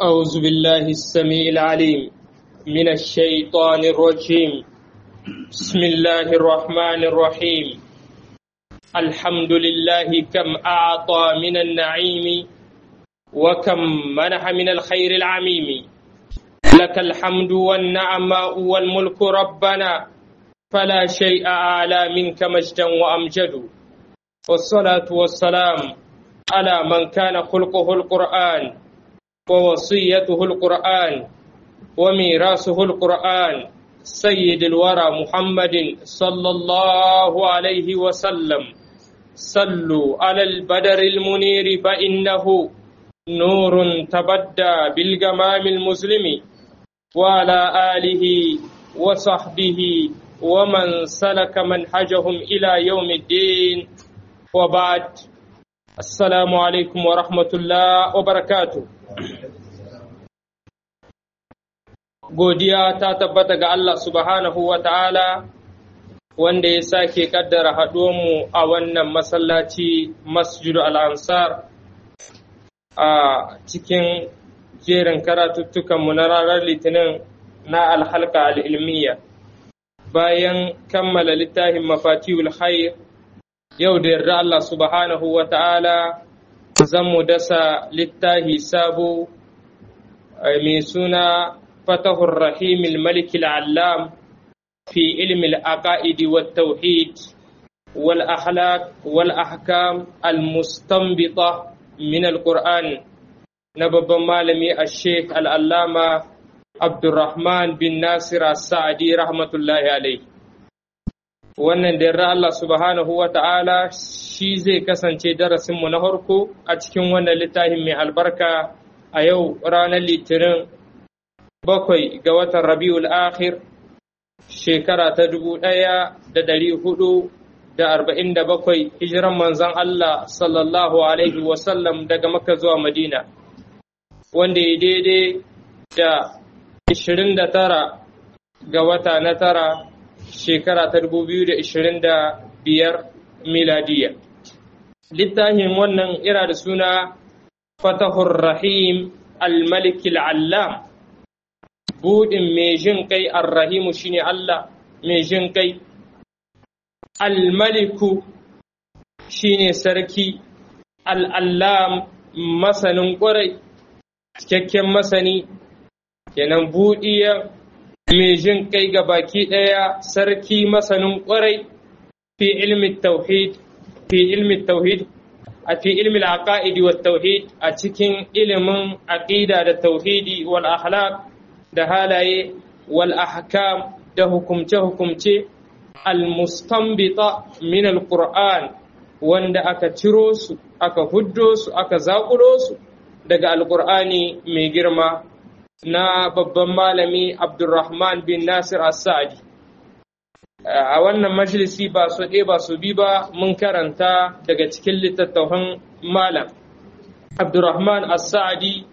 أعوذ بالله السميع العليم من الشيطان الرجيم بسم الله الرحمن الرحيم الحمد لله كم أعطى من النعيم وكم منح من الخير العميم لك الحمد والنعماء والملك ربنا فلا شيء أعلى منك مجدا وأمجد والصلاة والسلام على من كان خلقه القرآن ووصيته القرآن وميراثه القرآن سيد الورى محمد صلى الله عليه وسلم صلوا على البدر المنير فإنه نور تبدى بالجمام المسلم وعلى آله وصحبه ومن سلك منهجهم إلى يوم الدين وبعد السلام عليكم ورحمة الله وبركاته godiya ta tabbata ga Allah subhanahu wa ta'ala wanda ya sake kaddara haɗuwanmu a wannan masallaci masjidu al'ansar a cikin jerin karatuttukanmu na ranar litinin na alhalka al'ilmiya bayan kammala littafin mafatihul khair yau da yarda Allah subhanahu wa ta'ala zan mu dasa littafi sabo mai suna فتح الرحيم الملك العلام في علم العقائد والتوحيد والأخلاق والأحكام المستنبطة من القرآن نبب مالمي الشيخ العلامة عبد الرحمن بن ناصر السعدي رحمة الله عليه wannan da Allah subhanahu wa ta'ala shi zai kasance darasinmu na harko a cikin wannan littafin mai albarka a yau ranar litinin bakwai ga watan rabiul akhir shekara ta dubu ɗaya da ɗari hudu da arba'in da bakwai hijiran manzan Allah sallallahu alaihi wasallam daga maka zuwa madina wanda ya daidai da ishirin da tara ga wata na tara shekara ta dubu biyu da ishirin da biyar miladiya littafin wannan ira da suna fatahur rahim al-malik al-allam buɗin mai jin kai arrahimu shine Allah mai jin kai almaliku shine sarki al'allam masanin ƙwarai cikakken masani kenan buɗiya mai jin kai ga baki ɗaya sarki masanin ƙwarai fi ilmi tauhid fi ilmi tauhid a fi ilmi al-aqaidi wa tauhid a cikin ilimin aqida da tauhidi wal akhlaq da halaye wal ahkam da hukumce-hukumce al-mustanbita min al-Qur'an wanda aka ciro su aka huddo su aka zaƙulo su daga al-Qur'ani mai girma na babban malami Abdulrahman bin Nasir As-Sa'di a wannan majalisi ba su ɗaya ba su bi ba mun karanta daga cikin littattafan malam Abdulrahman As-Sa'di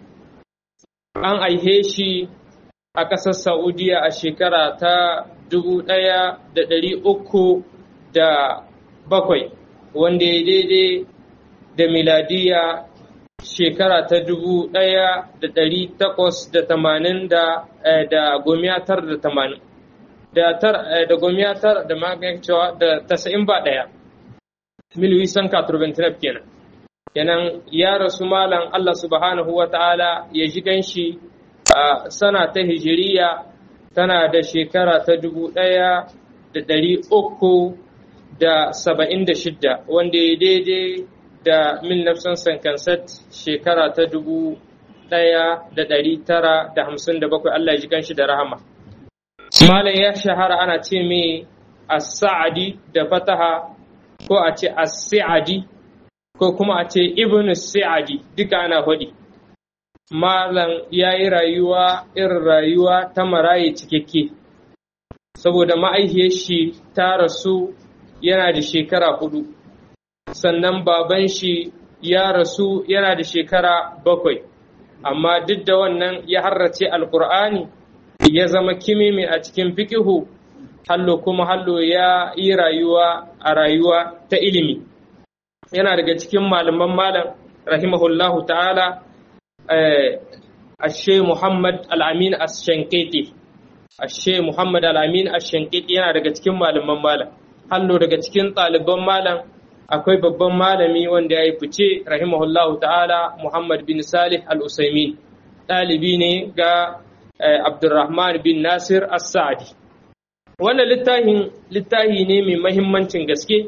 an aihe shi a ƙasar Saudiya a shekara ta dubu ɗaya da ɗari uku da bakwai wanda ya daidai da miladiya shekara ta dubu ɗaya da ɗari takwas da tamanin da da gomiyatar da tamanin da tar da gomiyatar da cewa da tasa'in ba ɗaya milwisan katurbentinab kenan kenan ya rasu malam Allah subhanahu wa ta'ala ya ji ganshi a sana ta hijiriya tana da shekara ta dubu ɗaya da ɗari uku da saba'in da shidda wanda ya daidai da mil nafsan sankansat shekara ta dubu ɗaya da ɗari tara da hamsin da bakwai Allah ji kanshi da rahama. Malam ya shahara ana ce mai as-sa'adi da fataha ko a ce as-sa'adi ko kuma a ce ibn sa'adi duka ana faɗi. Malam ya yi rayuwa irin rayuwa ta maraye cikakke, saboda ma'aihiyar shi ta rasu yana da shekara hudu, sannan baban shi ya rasu yana da shekara bakwai, amma duk da wannan ya harrace alkur'ani ya zama kimimi a cikin fikihu, hallo kuma hallo ya yi rayuwa a rayuwa ta ilimi. Yana daga cikin malaman malam rahimahullahu ta'ala ashe Muhammad al-Amin ash-Shankiti ashe Muhammad al-Amin ash-Shankiti yana daga cikin malaman malam hallo daga cikin ɗaliban malam akwai babban malami wanda ya yi fice rahimahullahu ta'ala Muhammad bin Salih al-Usaimin ɗalibi ne ga Abdurrahman bin Nasir as-Sa'di wannan littafin littafi ne mai mahimmancin gaske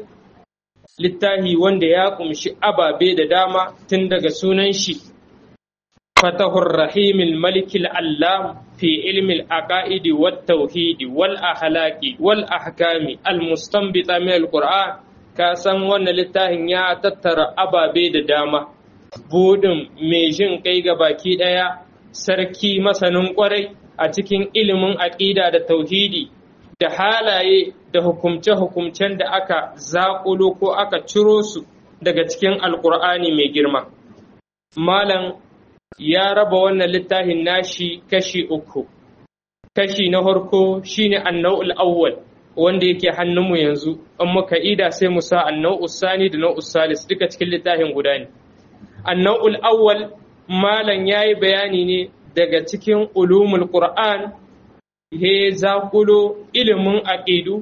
littafi wanda ya kumshi ababe da dama tun daga sunan shi fatahur rahimil malikil allam fi ilmil aqaidi wat tauhidi wal ahlaqi wal ahkami al mustanbita min al qur'an ka san wannan littafin ya tattara ababe da dama budin mai jin kai ga baki daya sarki masanin kwarai a cikin ilimin aqida da tauhidi da halaye da hukumce-hukumcen da aka zaƙulo ko aka ciro su daga cikin alƙur'ani mai girma. Malam ya raba wannan littafin nashi kashi uku. Kashi na farko shine annau'ul awwal wanda yake hannunmu yanzu, in muka ida sai mu sa annau'ul sani da nau'ul salis duka cikin littafin guda ne. Annau'ul awwal malam ya yi bayani ne daga cikin ulumul Qur'an he zaƙulo ilimin aƙidu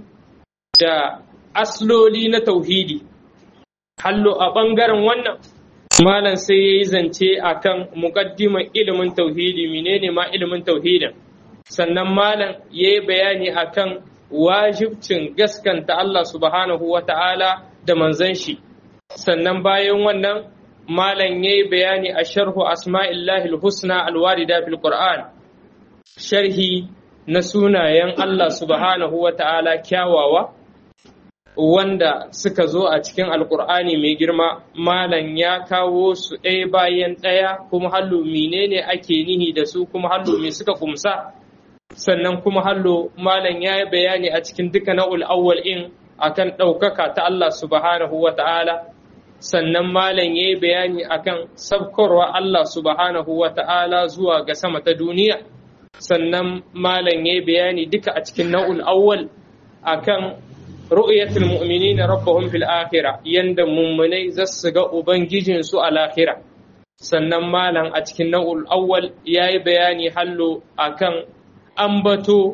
da asloli na tauhidi hallo a ɓangaren wannan malam sai ya yi zance a kan muƙaddiman ilimin tauhidi menene ma ilimin tauhidin sannan malam ya yi bayani a kan wajibcin gaskanta Allah subhanahu wa ta'ala da manzan shi sannan bayan wannan malam ya yi bayani a sharhu asma'illahi husna alwarida fil qur'an sharhi na sunayen Allah subhanahu wa ta'ala kyawawa wanda suka zo a cikin alkur'ani mai girma malam ya kawo su ɗaya bayan ɗaya kuma hallo menene ake nihi da su kuma hallo me suka kumsa sannan kuma hallo malam ya yi bayani a cikin duka na'ul awwal in akan ɗaukaka ta Allah subhanahu wa ta'ala sannan malam ya yi bayani akan sabkarwa Allah subhanahu wa ta'ala zuwa ga sama ta duniya sannan malam ya bayani duka a cikin na'ul awwal akan ru'yatul mu'minina rabbahum fil akhirah yanda mummunai za su ga ubangijin su a lahira sannan malam a cikin na'ul awwal yayi bayani hallo akan ambato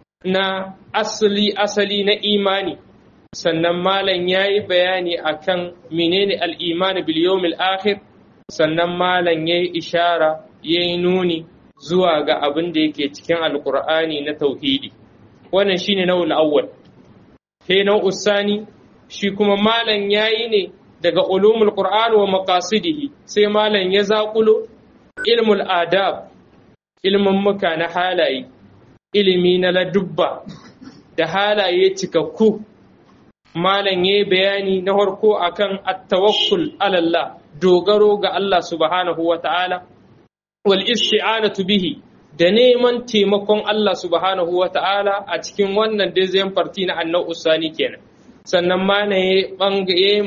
na asali asali na imani sannan malam yayi bayani akan menene al-iman bil yawmil akhir sannan malam yayi ishara yayi nuni zuwa ga abin da yake cikin alkur'ani na tauhidi wannan shine nau'ul awwal sai nau'us sani shi kuma malam yayi ne daga ulumul qur'an wa maqasidihi sai malam ya zaƙulo ilmul adab ilmin muka na halaye ilimi na ladubba da halaye cikakku malam yayi bayani na farko akan at-tawakkul ala Allah dogaro ga Allah subhanahu wa ta'ala wal isti'anatu bihi da neman taimakon Allah subhanahu wa ta'ala a cikin wannan dezem farti na annan usani kenan sannan ma na ya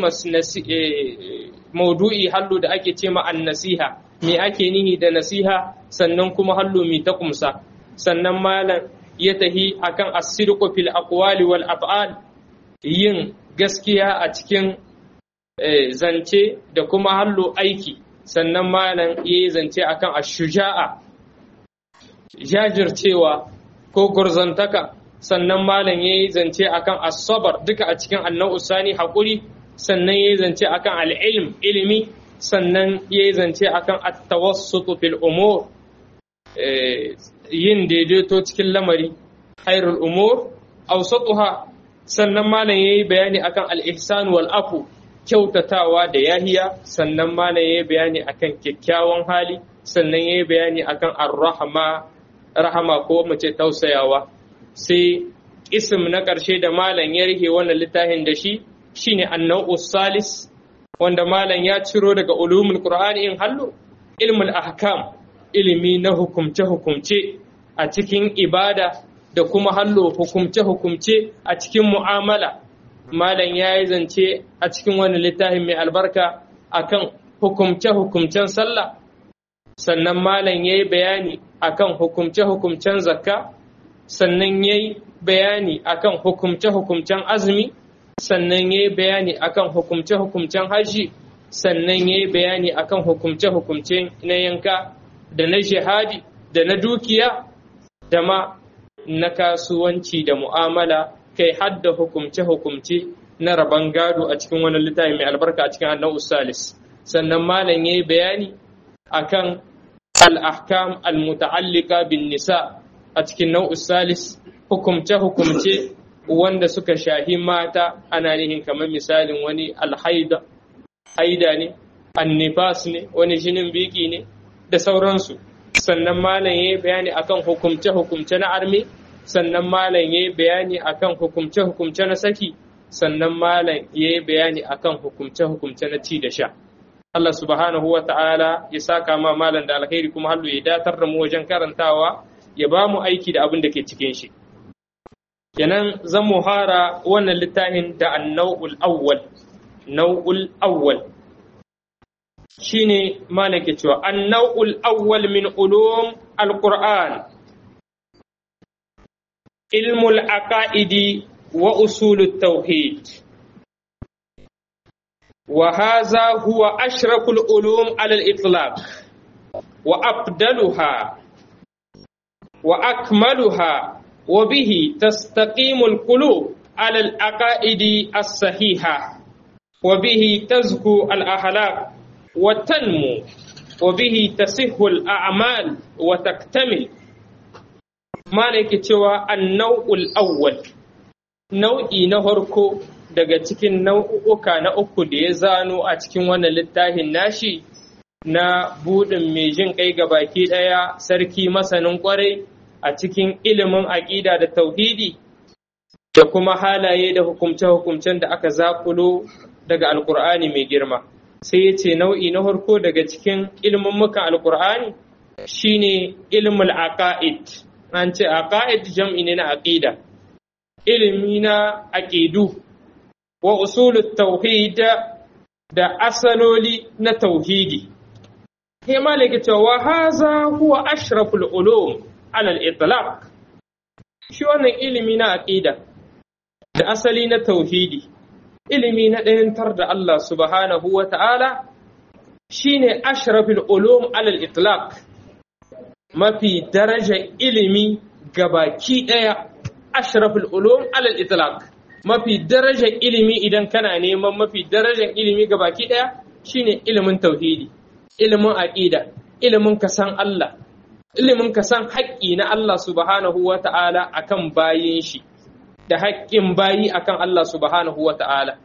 maudu'i hallo da ake ce ma nasiha me ake nihi da nasiha sannan kuma hallo mi ta kumsa sannan malam ya tahi akan asirqu fil aqwali wal af'al yin gaskiya a cikin zance da kuma hallo aiki sannan malam ya yi zance akan ashuja'a jajircewa ko gurzantaka sannan malam ya yi zance akan asabar duka a cikin annan usani haƙuri sannan ya yi zance akan al'ilm ilimi sannan ya yi zance akan attawassutu fil umur yin daidaito cikin lamari hairul umur awsatuha sannan malam ya yi bayani akan al-ihsan wal afu kyautatawa da yahiya sannan malam ya yi bayani akan kyakkyawan hali sannan ya yi bayani akan ar-rahma rahama ko mace tausayawa sai ism na ƙarshe da malam ya rike wannan littafin da shi shine annau salis wanda malam ya ciro daga ulumul qur'ani in hallo ilmul ahkam ilimi na hukumce hukumce a cikin ibada da kuma hallo hukumce hukumce a cikin mu'amala malam ya yi zance a cikin wannan littafin mai albarka akan hukumce hukumcen sallah sannan malam ya yi bayani akan hukumce-hukumcen zakka sannan ya yi bayani akan hukumce-hukumcen azumi sannan ya yi bayani akan hukumce-hukumcen haji sannan ya yi bayani akan hukumce-hukumce na yanka da na jihadi da na dukiya da ma na kasuwanci da mu'amala kai hadda hukumce-hukumce na rabon gado a cikin wani littafi mai albarka a cikin annan salis sannan malam ya yi bayani akan al-ahkam al-muta'allika bin nisa a cikin nau'us salis hukumce-hukumce wanda suka shahi mata ana nihin kamar misalin wani alhaida haida ne annifas ne wani jinin biki ne da sauransu sannan malam ya yi bayani akan hukumce-hukumce na arme sannan malam ya yi bayani akan hukumce-hukumce na saki sannan malam ya yi bayani akan hukumce-hukumce na ci da sha Allah subhanahu wa ta'ala ya saka ma malam da alkhairi kuma hallu ya datar da mu wajen karantawa ya ba mu aiki da abin da ke cikin shi kenan zan mu hara wannan littafin da annau'ul awwal nau'ul awwal shine malaka cewa annau'ul awwal min ulum alquran ilmul aqaidi wa usulut tauhid وهذا هو أشرف العلوم على الإطلاق وأفضلها وأكملها وبه تستقيم القلوب على العقائد الصحيحة وبه تزكو الأخلاق وتنمو وبه تصح الأعمال وتكتمل مالك تشوى النوع الأول نوعي نهركو daga cikin nau'uka na uku da ya zano a cikin wannan littafin nashi na buɗin mai jin kai ga baki ɗaya sarki masanin ƙwarai a cikin ilimin aƙida da tauhidi da kuma halaye da hukumce-hukumcen da aka zakulo daga alkur'ani mai girma sai ya ce nau'i na farko daga cikin ilimin muka alkur'ani shine ilmul aqaid an ce aqaid jam'i ne na aqida ilimi na aqidu wa usulut tauhid da asaloli na tauhidi sai malaka cewa wa haza huwa ashraful ulum ala al-itlaq shi wannan ilimi na aqida da asali na tauhidi ilimi na ɗayantar da Allah subhanahu wa ta'ala shine ashraful ulum ala al-itlaq mafi daraja ilimi gabaki ɗaya ashraful ulum ala al-itlaq mafi darajar ilimi idan kana neman mafi darajar ilimi ga baki ɗaya shine ilimin tauhidi ilimin aƙida ilimin ka san Allah ilimin ka san haƙƙi na Allah subhanahu wa ta'ala akan bayin shi da haƙƙin bayi akan Allah subhanahu wa ta'ala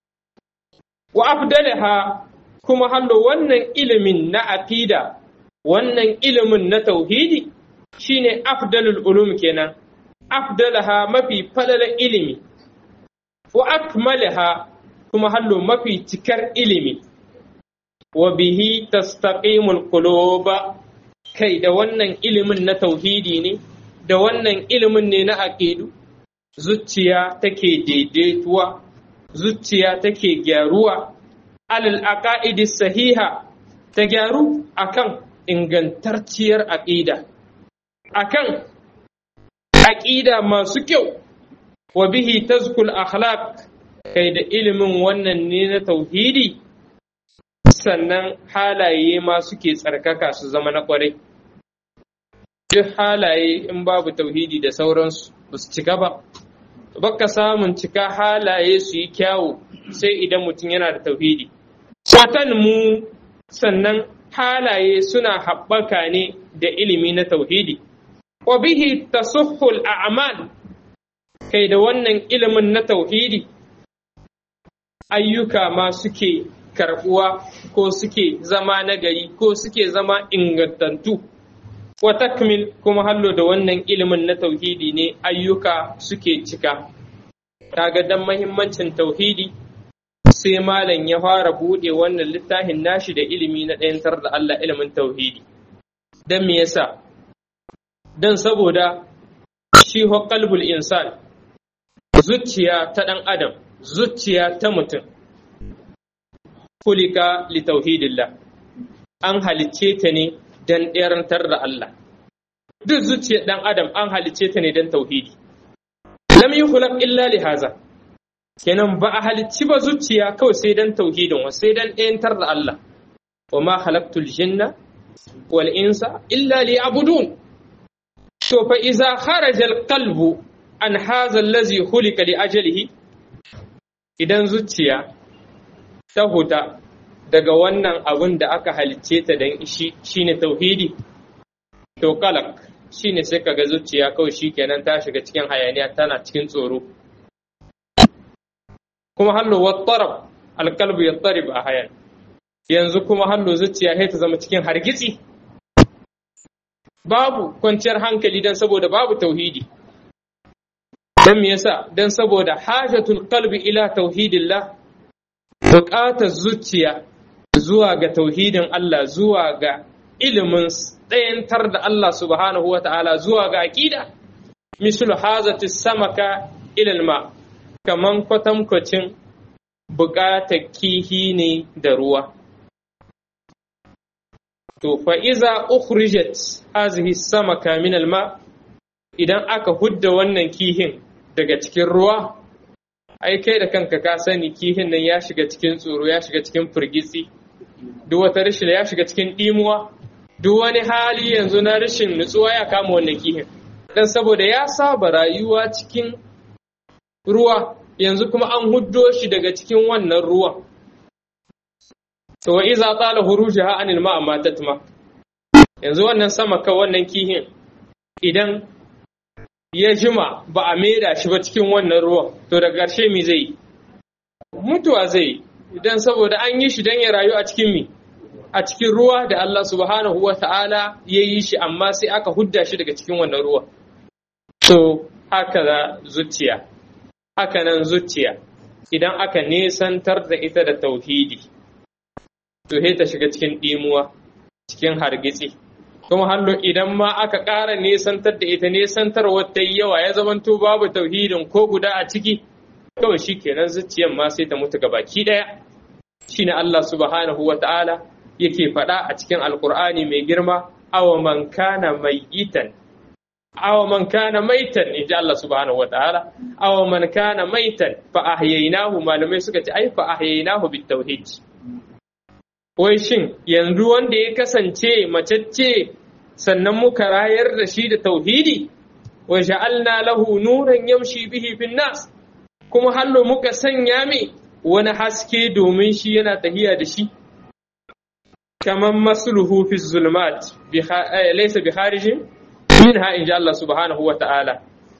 wa afdalaha kuma hallo wannan ilimin na aƙida wannan ilimin na tauhidi shine afdalul ulum kenan afdalaha mafi falalar ilimi wa akmalaha kuma hallo mafi cikar ilimi wa bihi tastaqimul quluba kai da wannan ilimin na tauhidi ne da wannan ilimin ne na aqidu zuciya take daidaituwa zuciya take gyaruwa alal aqaidi sahiha ta gyaru akan ingantacciyar aqida akan aqida masu kyau wa bihi tazkul akhlaq kai da ilimin wannan ne na tauhidi sannan halaye ma suke tsarkaka su zama na kwarai duk halaye in babu tauhidi da sauransu ba su cika ba baka samun cika halaye su yi kyawu sai idan mutum yana da tauhidi watan mu sannan halaye suna haɓaka ne da ilimi na tauhidi wa bihi tasuhul a'mal kai da wannan ilimin na tauhidi ayyuka ma suke karbuwa ko suke zama nagari ko suke zama ingantattu wa takmil kuma hallo da wannan ilimin na tauhidi ne ayyuka suke cika kaga dan mahimmancin tauhidi sai malam ya fara bude wannan littafin nashi da ilimi na ɗayantar da Allah ilimin tauhidi dan me yasa dan saboda shi ho qalbul insan zuciya ta ɗan adam zuciya ta mutum kulika li tauhidillah an halicce ta ne don ɗerantar da Allah duk zuciyar ɗan adam an halicce ta ne don tauhidi lam yi hulak illa li haza kenan ba a halicci ba zuciya kawai sai don tauhidin wa sai don ɗayantar da Allah wa ma halaktul jinna wal insa illa liya'budun to fa iza kharaja al qalbu an hadha allazi khuliqa li ajalihi idan zuciya ta huta daga wannan abin da aka halicce ta dan shi shine tauhidi to qalaq shine sai kaga zuciya kawai shikenan ta shiga cikin hayaniya tana cikin tsoro kuma hallo wattarab alqalbu yattarib a hayan yanzu kuma hallo zuciya sai ta zama cikin hargitsi babu kwanciyar hankali dan saboda babu tauhidi dan me yasa dan saboda hajatul qalbi ila tauhidillah buƙatar zuciya zuwa ga tauhidin Allah zuwa ga ilimin ɗayantar da Allah subhanahu wa ta'ala zuwa ga aƙida mislu hazati samaka ilal ma kaman kwatankwacin buƙatar kihi ne da ruwa to fa iza ukhrijat hazihi samaka min alma idan aka hudda wannan kihin daga cikin ruwa ai kai da kanka ka sani kihin nan ya shiga cikin tsoro ya shiga cikin firgitsi duk wata rashin ya shiga cikin dimuwa duk wani hali yanzu na rashin nutsuwa ya kama wannan kihin dan saboda ya saba rayuwa cikin ruwa yanzu kuma an huddo shi daga cikin wannan ruwan to wa iza tala hurujaha anil ma'a matatma yanzu wannan sama ka wannan kihin idan ya jima ba a maida shi ba cikin wannan ruwan to da ƙarshe mi zai mutuwa zai idan saboda an yi shi don ya rayu a cikin mi a cikin ruwa da Allah subhanahu wa ta'ala ya yi shi amma sai aka hudda shi daga cikin wannan ruwa to haka da zuciya haka nan zuciya idan aka nesantar da ita da tauhidi to he ta shiga cikin ɗimuwa cikin hargitsi kuma hallo idan ma aka ƙara nesantar da ita nesantar wata yawa ya zamanto babu tauhidin ko guda a ciki kawai shi kenan zuciyar ma sai ta mutu baki ɗaya shine Allah subhanahu wa ta'ala yake faɗa a cikin alkur'ani mai girma awa man kana mayitan awa man kana maitan in ji Allah subhanahu wa ta'ala awa man kana maitan fa ahyaynahu malamai suka ce ai fa ahyaynahu bit tauhid wai shin yanzu wanda ya kasance macecce sannan muka rayar da shi da tauhidi wa ja'alna lahu nuran yamshi bihi fin nas kuma hallo muka sanya mai wani haske domin shi yana tahiya da shi kaman masluhu fi zulmat laysa bi kharijin minha in ji Allah subhanahu wa ta'ala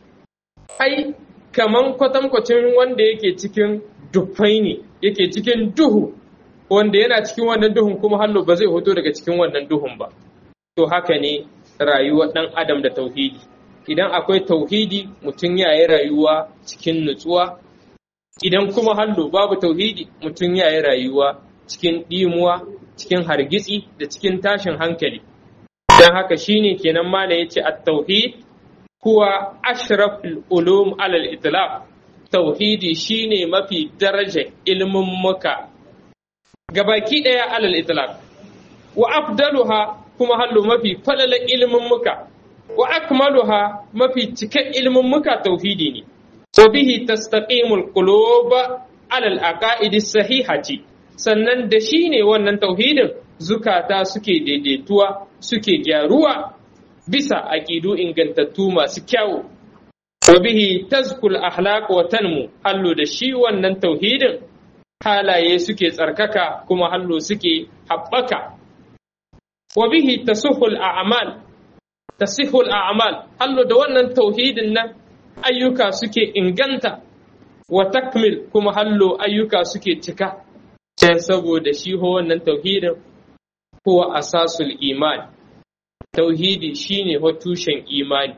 ai kaman kwatankwacin wanda yake cikin dufai ne yake cikin duhu wanda yana cikin wannan duhun kuma hallo ba zai hoto daga cikin wannan duhun ba to haka ne rayuwar ɗan adam da tauhidi idan akwai tauhidi mutum ya yi rayuwa cikin nutsuwa idan kuma hallo babu tauhidi mutum ya yi rayuwa cikin ɗimuwa cikin hargitsi da cikin tashin hankali don haka shine kenan mala ya ce a tauhid kuwa ashraful ulum alal itlaq tauhidi shine mafi darajar ilmin muka gabaki ɗaya alal itlaq wa afdaluha kuma hallo mafi falalan ilimin muka wa akmaluha mafi cikan ilimin muka tauhidi ne wa bihi tastaqimul qulub ala al aqaid sahihati sannan da shi ne wannan tauhidin zukata suke daidaituwa suke gyaruwa bisa aqidu ingantattu masu kyau wa bihi tazkul akhlaq wa tanmu hallo da shi wannan tauhidin halaye suke tsarkaka kuma hallo suke haɓaka wa bihi tasihul a'mal tasihul a'mal hallo da wannan tauhidin nan ayyuka suke inganta wa takmil kuma hallo ayyuka suke cika sai saboda shi ho wannan tauhidin huwa asasul iman tauhidi shine ho tushen imani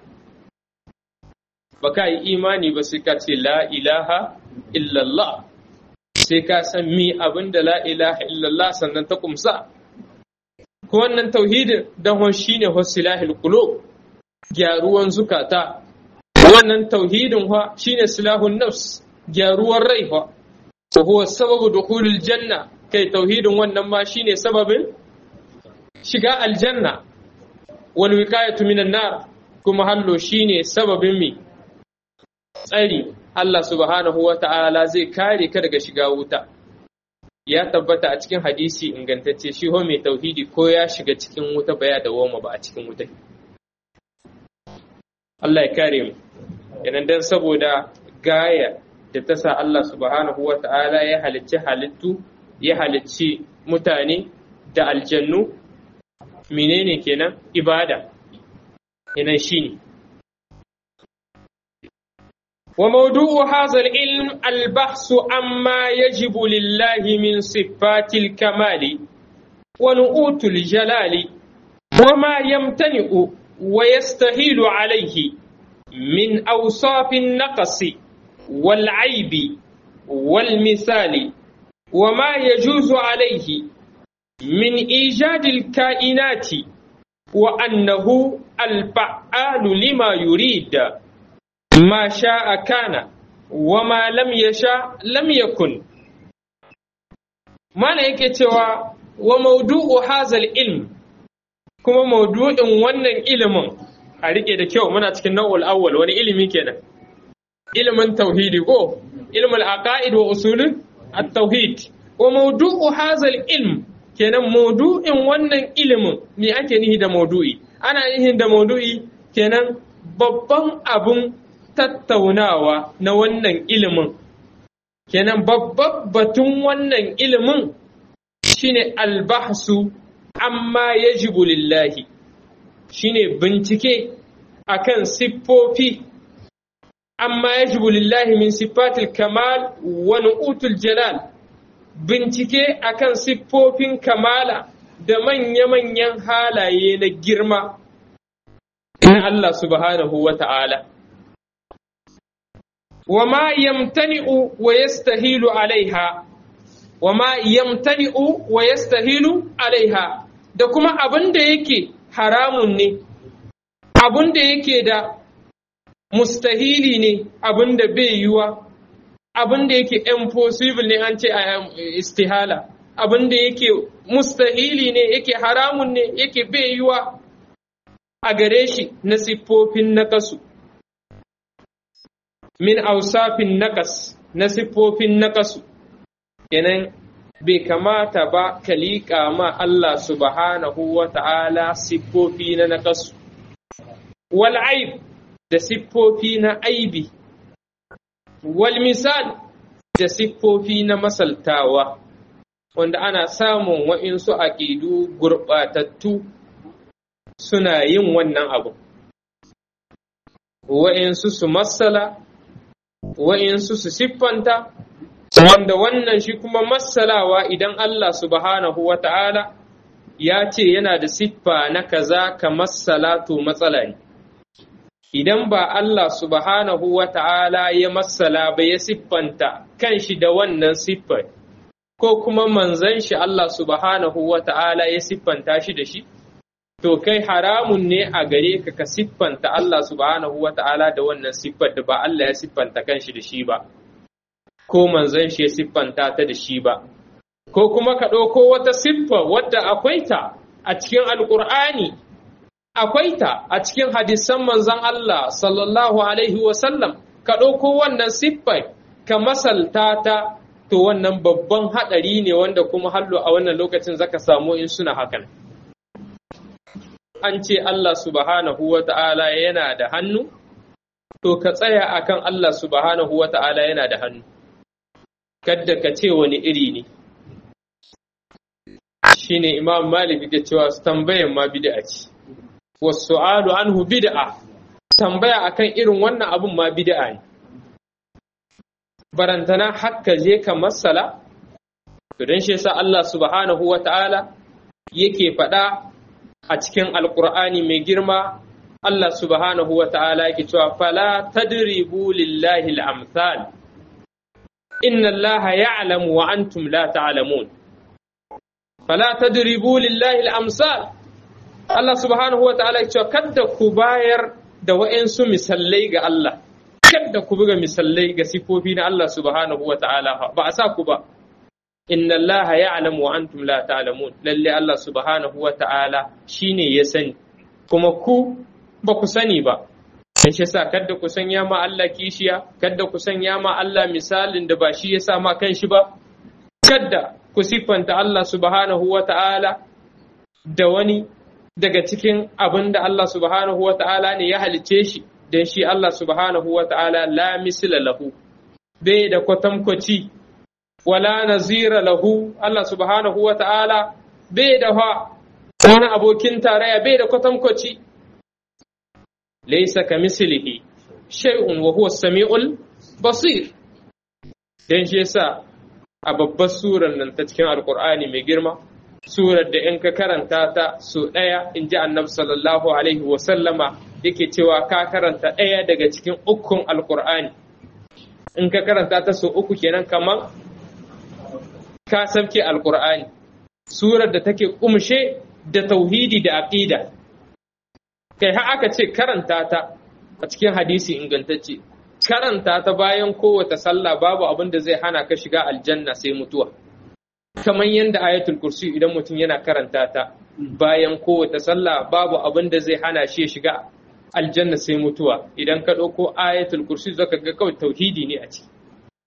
baka yi imani ba sai ka ce la ilaha illallah sai ka san mi abinda la ilaha illallah sannan ta kumsa ko wannan tauhidin dan shine wasilahil qulub gyaruwan zukata wannan tauhidin fa shine silahun nafs gyaruwar rai fa wa huwa sababu dukhulil janna kai tauhidin wannan ma shine sababin shiga aljanna wal wiqayatu minan nar kuma hallo shine sababin mi tsari Allah subhanahu wa ta'ala zai kare ka daga shiga wuta ya tabbata a cikin hadisi ingantacce shi ho mai tauhidi ko ya shiga cikin wuta ba ya dawoma ba a cikin wuta Allah ya kare mu idan dan saboda gaya da ta sa Allah subhanahu wa ta'ala ya halicci halittu ya halicci mutane da aljannu menene kenan ibada kenan shine وموضوع هذا العلم البحث عما يجب لله من صفات الكمال ونؤوت الجلال وما يمتنع ويستهيل عليه من أوصاف النقص والعيب والمثال وما يجوز عليه من إيجاد الكائنات وأنه الفعال لما يريد ما شاء كان وما لم يشاء لم يكن ما yake cewa wa maudu'u hazal ilm kuma maudu'in wannan ilimin a rike da kyau muna cikin nau'ul awwal wani ilimi kenan ilimin tauhidi ko ilmul aqaid wa usulul at-tauhid wa maudu'u hazal ilm kenan maudu'in wannan ilimin me ake nihi da maudu'i ana nihi da maudu'i kenan babban abun tattaunawa na wannan ilimin kenan babban batun wannan ilimin shine albahsu amma yajibu lillahi shine bincike akan siffofi amma yajibu lillahi min siffatil kamal wa nu'utul jalal bincike akan siffofin kamala da manya-manyan halaye na girma na Allah subhanahu wa ta'ala. وما يمتنئ ويستهيل عليها وما يمتنئ ويستهيل عليها da kuma abin da yake haramun ne abin da yake da mustahili ne abin da bai yiwa abin da yake impossible ne an ce a istihala abin da yake mustahili ne yake haramun ne yake bai yiwa a gare shi na siffofin na kasu min ausafin naƙas na siffofin naƙasu kenan bai kamata ba ka liƙa ma Allah subhanahu wa ta'ala siffofi na naƙasu wal aib da siffofi na aibi wal misal da siffofi na masaltawa wanda ana samun wa'insu aƙidu gurɓatattu suna yin wannan abu wa'insu su masala wa'insu su siffanta, wanda wannan shi kuma matsalawa idan Allah subhanahu wa ta'ala ya ce yana da siffa na kaza ka matsala to matsala ne. Idan ba Allah subhanahu wa ta'ala ya matsala ba ya siffanta kan shi da wannan siffar, ko kuma manzan shi Allah subhanahu wa ta'ala ya siffanta shi da shi, to kai haramun ne a gare ka ka siffanta Allah subhanahu wa ta'ala da wannan siffar da ba Allah ya siffanta kanshi da shi ba, ko manzon shi ya siffanta ta da shi ba, ko kuma ka ɗauko wata siffa wadda akwai ta a cikin Alƙur'ani, akwai ta a cikin hadisan manzon Allah sallallahu alaihi wasallam, ka ɗauko wannan siffar ka masalta ta to wannan babban haɗari ne wanda kuma hallo a wannan lokacin zaka samu in suna hakan. an ce Allah subhanahu wa ta'ala yana da hannu, to ka tsaya akan Allah subhanahu wa ta'ala yana da hannu, kadda ka ce wani iri ne. Shi ne Imam Malik da cewa tambayan ma bid'a ce, wasu alu anhu bid'a, tambaya akan irin wannan abun ma bid'a ne. Barantana hakka je ka masala, to don shi yasa Allah subhanahu wa ta'ala yake faɗa a cikin alkur'ani mai girma Allah subhanahu wa ta'ala yake cewa fala tadribu lillahi al-amsal inna Allah ya'lamu wa antum la ta'lamun fala tadribu lillahi al-amsal Allah subhanahu wa ta'ala yake cewa kada ku bayar da wa'ansu misallai ga Allah kada ku buga misallai ga sifofi na Allah subhanahu wa ta'ala ba a sa ku ba inna Allah ya'lamu wa antum la ta'lamun lalle Allah subhanahu wa ta'ala shine ya sani kuma ku ba ku sani ba dan shi yasa kada ku sanya ma Allah kishiya kada ku sanya ma Allah misalin da ba shi ya sa ma kanshi ba kada ku siffanta Allah subhanahu wa ta'ala da wani daga cikin abin da Allah subhanahu wa ta'ala ne ya halice shi don shi Allah subhanahu wa ta'ala la misla lahu bai da kwatankwaci wala nazira lahu Allah subhanahu wa ta'ala bai da wani abokin tarayya bai da kwatankwaci laisa ka mislihi shay'un wa huwa samiul basir dan shi yasa a babbar surar nan ta cikin alqur'ani mai girma surar da in ka karanta ta so ɗaya in ji annabi sallallahu alaihi wa sallama yake cewa ka karanta ɗaya daga cikin ukun alqur'ani in ka karanta ta so uku kenan kamar ka sabke alqur'ani surar da take kumshe da tauhidi da aqida kai har aka ce karanta ta a cikin hadisi ingantacce karanta ta bayan kowace sallah babu abin da zai hana ka shiga aljanna sai mutuwa kamar yadda ayatul kursi idan mutum yana karanta ta bayan kowace sallah babu abin da zai hana shi ya shiga aljanna sai mutuwa idan ka ɗauko ayatul kursi zaka ga kawai tauhidi ne a ciki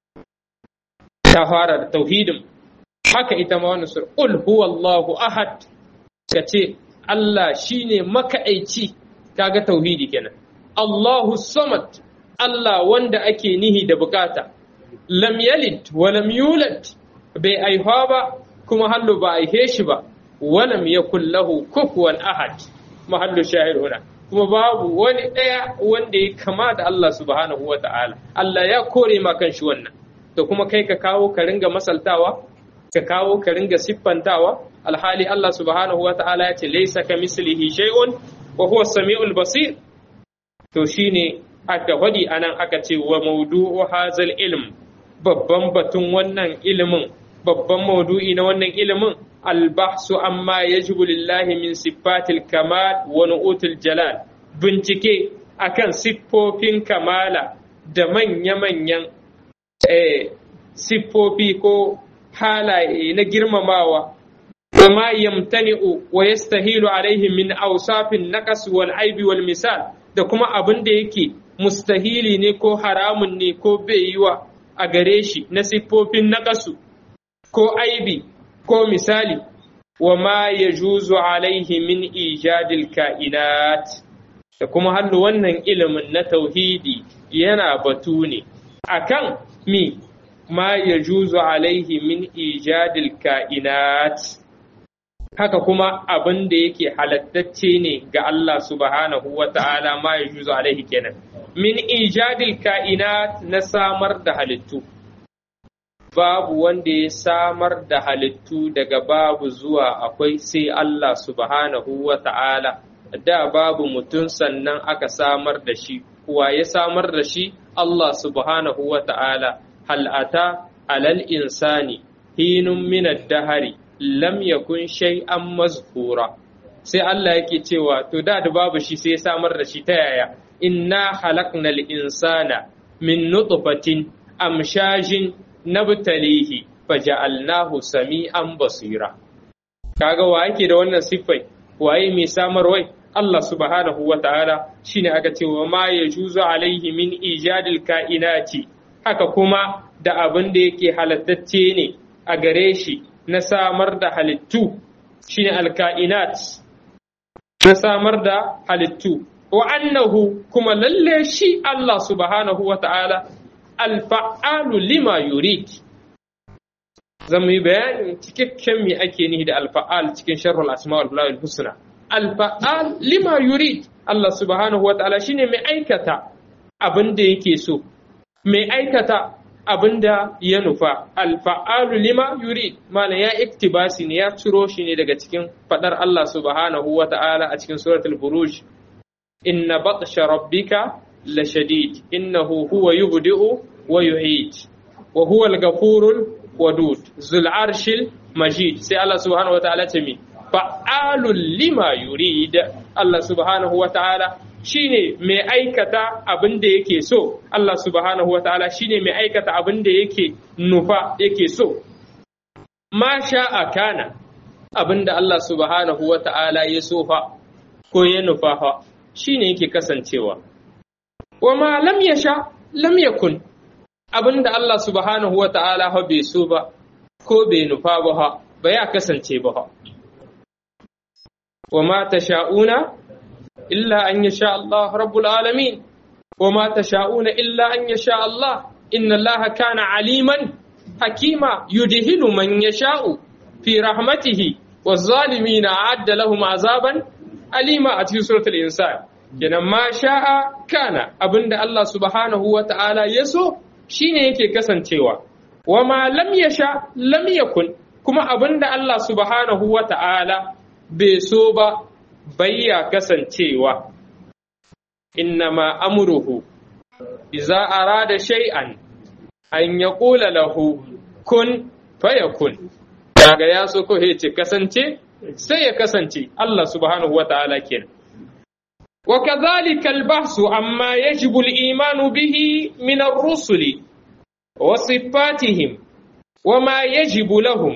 ta fara da tauhidin haka ita ma wannan sura qul huwallahu ahad ka ce Allah shine maka'aici kaga tauhidi kenan Allahu samad Allah wanda ake nihi da bukata lam yalid wa lam yulad bai aihuwa ba kuma hallu ba aihe shi ba wa lam yakul lahu kufuwan ahad mahallu shahid huna kuma babu wani ɗaya wanda ya kama da Allah subhanahu wa ta'ala Allah ya kore ma kan shi wannan to kuma kai ka kawo ka ringa masaltawa ka kawo ka ringa siffantawa alhali Allah subhanahu wa ta'ala ya ce laisa ka mislihi shay'un wa huwa samiul basir to shine aka faɗi anan aka ce wa mawdu'u hazal ilm babban batun wannan ilimin babban maudu'i na wannan ilimin albahsu amma yajibu lillahi min siffatil kamal wa nu'utul jalal bincike akan siffofin kamala da manya-manyan siffofi ko halaye na girmamawa وما يمتنع ويستهيل عليه من أوصاف النقص والعيب والمثال da kuma abin da yake mustahili ne ko haramun ne ko bai yiwa a gare shi na siffofin naƙasu ko aibi ko misali wa ma ya juzu alaihi min ijadil ka'inat da kuma hannu wannan ilimin na tauhidi yana batu ne akan mi ma ya juzu alaihi min ijadil ka'inat haka kuma abin da yake halattacce ne ga Allah subhanahu wa ta'ala ma ya juzo alaihi kenan min ijadil ka'inat na samar da halittu babu wanda ya samar da halittu daga babu zuwa akwai sai Allah subhanahu wa ta'ala da babu mutum sannan aka samar da shi wa ya samar da shi Allah subhanahu wa ta'ala hal'ata alal insani hinun minad dahari lam yakun shay'an mazkura sai Allah yake cewa to da da babu shi sai ya samar da shi ta yaya inna khalaqnal insana min nutfatin amshajin nabtalihi faja'alnahu sami'an basira kaga wa yake da wannan siffai waye mai samarwai Allah subhanahu wa ta'ala shine aka ce wa ma yajuzu alaihi min ijadil kainati haka kuma da abin da yake halattacce ne a gare shi na samar da halittu shine alka'inat na samar da halittu wa annahu kuma lalle shi Allah subhanahu wa ta'ala alfa'alu lima yurid zan yi bayanin cikakken me ake nihi da alfa'al cikin sharhul asma wal husna alfa'al lima yurid Allah subhanahu wa ta'ala shine mai aikata abin da yake so mai aikata abinda ya nufa alfa'alu lima yuri mana ya iktibasi ne ya ciro shi ne daga cikin fadar Allah subhanahu wa ta'ala a cikin suratul buruj inna batsha rabbika la shadid innahu huwa yubdi'u wa yu'id wa huwa al-ghafurul wadud zul arshil majid sai Allah subhanahu wa ta'ala ce mi fa'alul lima yurid Allah subhanahu wa ta'ala shine mai aikata abin da yake so Allah subhanahu wa ta'ala shine mai aikata abin da yake nufa yake so ma sha'a kana abin da Allah subhanahu wa ta'ala ya so fa ko ya nufa fa shine yake kasancewa wa ma lam yasha lam yakun abin da Allah subhanahu wa ta'ala bai so ba ko bai nufa ba ba ya kasance ba wa ma tasha'una illa an yasha Allah rabbul alamin wa ma tasha'una illa an yasha Allah inna Allah kana aliman hakima yudhilu man yasha'u fi rahmatihi والظالمين أعد لهم عذابا أليما أتي سورة الإنسان kenan ma sha'a kana abinda Allah subhanahu wa ta'ala ya so shine yake kasancewa wa ma lam yasha lam yakun kuma abinda Allah subhanahu wa ta'ala bai so ba bayya kasancewa innama amruhu iza arada shay'an an yaqula lahu kun fayakun daga ya so ko ce kasance sai ya kasance Allah subhanahu wa ta'ala kenan وكذلك البحث عما يجب الإيمان به من الرسل وصفاتهم وما يجب لهم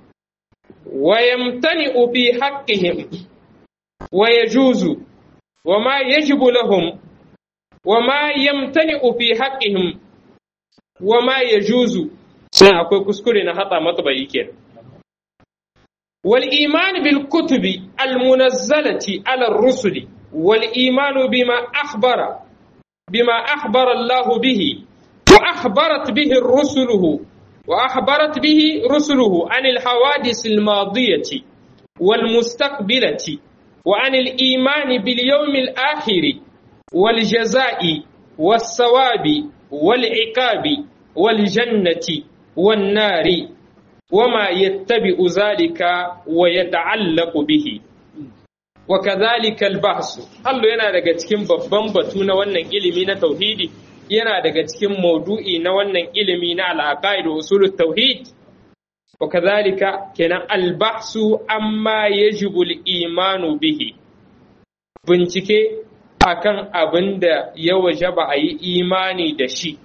ويمتنئ في حقهم ويجوز وما يجب لهم وما يمتنئ في حقهم وما يجوز akwai kuskure na hata matsayi kenan والإيمان بالكتب المنزلة على الرسل والإيمان بما أخبر بما أخبر الله به وأخبرت به رسله وأخبرت به رسله عن الحوادث الماضية والمستقبلة وعن الإيمان باليوم الآخر والجزاء والثواب والعقاب والجنة والنار وما يتبع ذلك ويتعلق به وكذلك البحث hallo yana daga cikin babban batu na wannan ilimi na tauhidi yana daga cikin maudu'i na wannan ilimi na al'aqaid wa usulut tauhid wa kadhalika kenan albahsu amma yajibu al-imanu bihi bincike akan abin da ya wajaba a yi imani da shi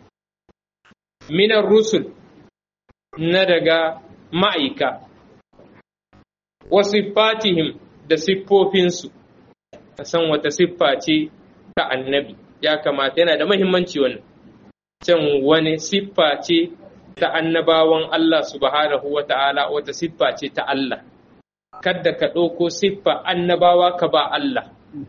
minar rusul na daga ma'aika wasu fatihim da siffofinsu a san wata siffa ce ta annabi ya kamata yana da mahimmanci wannan can wani siffa ce ta annabawan Allah subhanahu wa ta'ala wata siffa ce ta Allah kadda ka ɗauko siffa annabawa ka ba Allah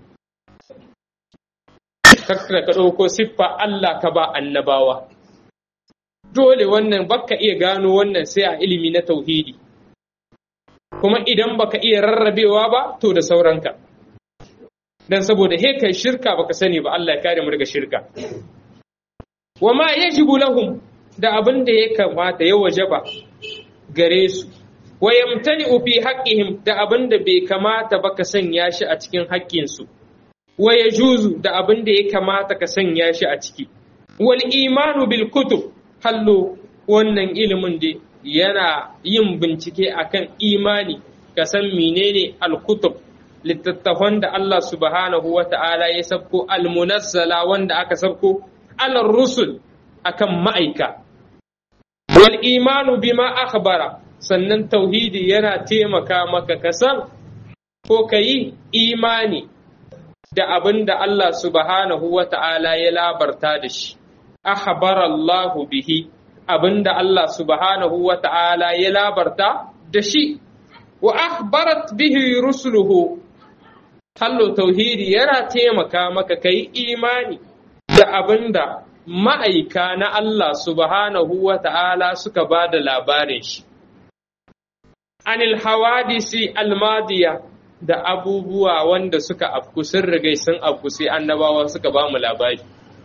kadda ka ɗauko siffa Allah ka ba annabawa dole wannan baka iya gano wannan sai a ilimi na tauhidi kuma idan baka iya rarrabewa ba to da sauranka dan saboda he kai shirka baka sani ba Allah ya kare mu daga shirka wa ma yajibu lahum da abin da ya kamata ya wajaba gare su wa yamtani fi haqqihim da abin da bai kamata ba ka sanya shi a cikin haƙƙin su wa yajuzu da abin da ya kamata ka sanya shi a ciki wal imanu bil kutub hallo wannan ilimin da yana yin bincike akan imani ka san menene al-kutub littattafan da Allah subhanahu wa ta'ala ya sabko al-munazzala wanda aka sabko alar rusul akan ma'aika wal imanu bima akhbara sannan tauhidi yana taimaka maka ka san ko ka yi imani da abin da Allah subhanahu wa ta'ala ya labarta da shi akhbara Allahu bihi abinda Allah subhanahu wa ta'ala ya labarta da shi, wa akhbarat bihi rusuluhu hallo tauhidi yana taimaka maka kai imani da abinda ma'aika na Allah subhanahu wa ta'ala suka ba da labarin shi. Anil hawadisi almadiya da abubuwa wanda suka afku sun rigai sun afku sai annabawa suka ba mu labari.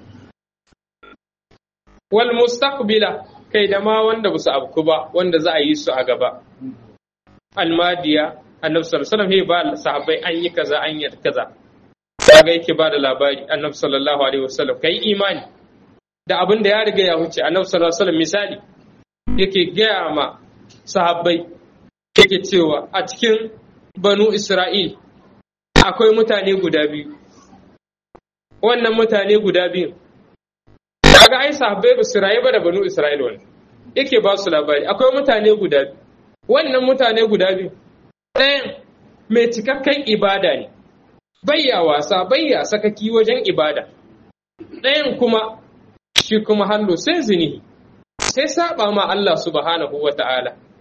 wal mustaqbila kai da ma wanda ba su abku ba wanda za a yi su a gaba almadiya annabi sallallahu alaihi wasallam ba sahabbai an yi kaza an yi kaza kaga yake ba da labari annabi sallallahu alaihi wasallam kai imani da abin da ya riga ya huce annabi sallallahu alaihi wasallam misali yake gaya ma sahabbai yake cewa a cikin banu isra'il akwai mutane guda biyu wannan mutane guda biyu kaga ai sahabbai ba su rayu ba da banu Isra'ila wani yake ba su labari akwai mutane guda biyu wannan mutane guda biyu ɗayan mai cikakken ibada ne bayya wasa bayya sakaki wajen ibada ɗayan kuma shi kuma hallo sai zinihi sai saba ma Allah subhanahu wa ta'ala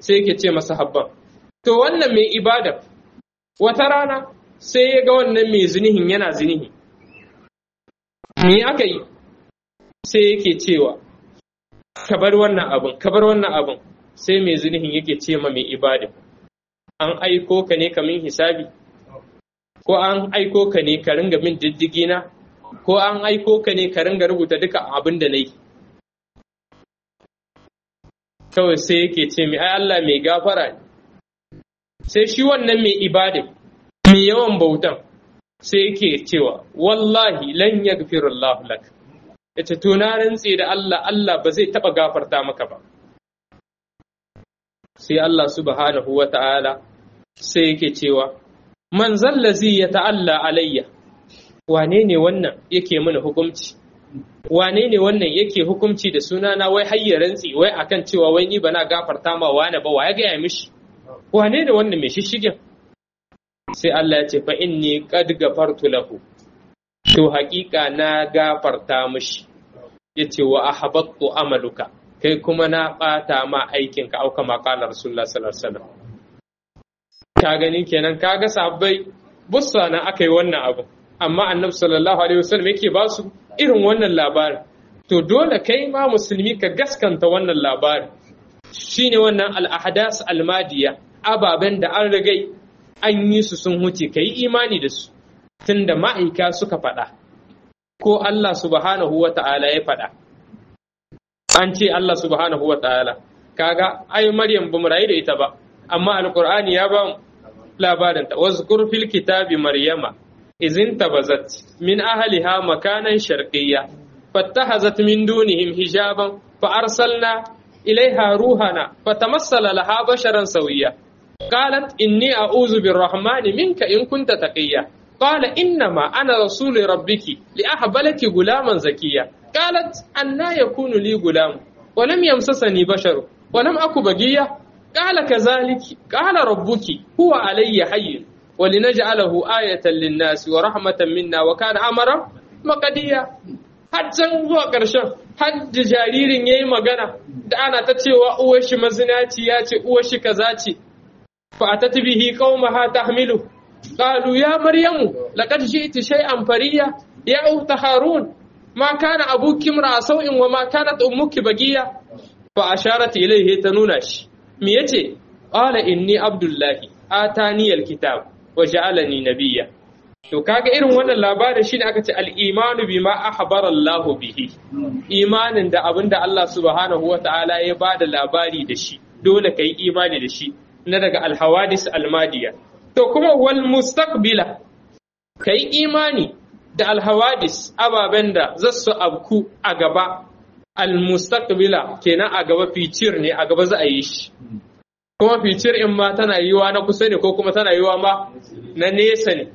sai yake ce masa habban to wannan mai ibada wata rana sai ya ga wannan mai zinihin yana zinihi me aka yi sai yake cewa ka bar wannan abin ka bar wannan abin sai mai zinihin yake ce ma mai ibada an aiko ka ne kamin hisabi ko an aiko ka ne ka ringa min diddigi na ko an aiko ka ne ka ringa rubuta duka abin da na yi kawai sai yake ce mai ai Allah mai gafara ne sai shi wannan mai ibada mai yawan bautan sai yake cewa wallahi lan yaghfirullahu lak yace to na rantse da Allah Allah ba zai taba gafarta maka ba sai Allah subhanahu wata'ala sai yake cewa man zallazi ya ta'alla alayya wane ne wannan yake mana hukunci wane ne wannan yake hukunci da sunana wai hayya rantsi wai akan cewa wai ni bana gafarta ma wane ba wa ya gaya mishi wane ne wannan mai shishigin sai Allah ya ce fa inni qad gafartu lahu to haƙiƙa na gafarta mishi yace wa ahbattu amaluka kai kuma na ɓata ma aikinka auka ma qala rasulullah sallallahu alaihi wasallam ka gani kenan kaga sabbai bussa na aka yi wannan abu amma annabi sallallahu alaihi wasallam yake ba su irin wannan labarin to dole kai ma musulmi ka gaskanta wannan labarin shine wannan al-ahdas al-madiya ababen da an rigai an yi su sun huce kai imani da su tunda ma'aika suka faɗa ko Allah subhanahu wa ta'ala ya faɗa an ce Allah subhanahu wa ta'ala kaga ai Maryam bamu rayu da ita ba amma alqur'ani ya ba labarinta wazkur fil kitabi maryama izin tabazat min ahliha makanan sharqiyya fattahazat min dunihim hijaban fa arsalna ilaiha ruhana fatamassala laha basharan sawiyya qalat inni a'udhu birrahmani minka in kunta taqiyya qala innama ana rasulu rabbiki li ahbalaki gulaman zakiyya qalat anna yakunu li gulam ولم يمسسني بشر ولم أكو بقية قال كذلك قال ربك هو علي حي ولنجعله آية للناس ورحمة منا وكان أمرا مقديا har can zuwa ƙarshen har da jaririn ya yi magana da ana ta cewa uwar shi mazinaci ya ce uwar shi kaza ce fa a tatbihi qaumaha tahmilu qalu ya maryamu laqad ji'ti shay'an fariya ya ukhta harun ma kana abuki imra sau'in wa ma kanat ummuki bagiya fa asharat ilayhi ta nuna shi me yace qala inni abdullahi atani alkitab wa ja'alani nabiyya to kaga irin wannan labarin shine aka ce al-imanu bima ahbara Allah bihi imanin da abinda Allah subhanahu wa ta'ala ya bada labari da shi dole kai imani da shi na daga al-hawadis al-madiya to kuma wal mustaqbila kai imani da al-hawadis ababen da zasu abku a gaba al-mustaqbila kenan a gaba ficir ne a gaba za a yi shi kuma ficir in ma tana yiwa na kusa ne ko kuma tana yiwa ma na nesa ne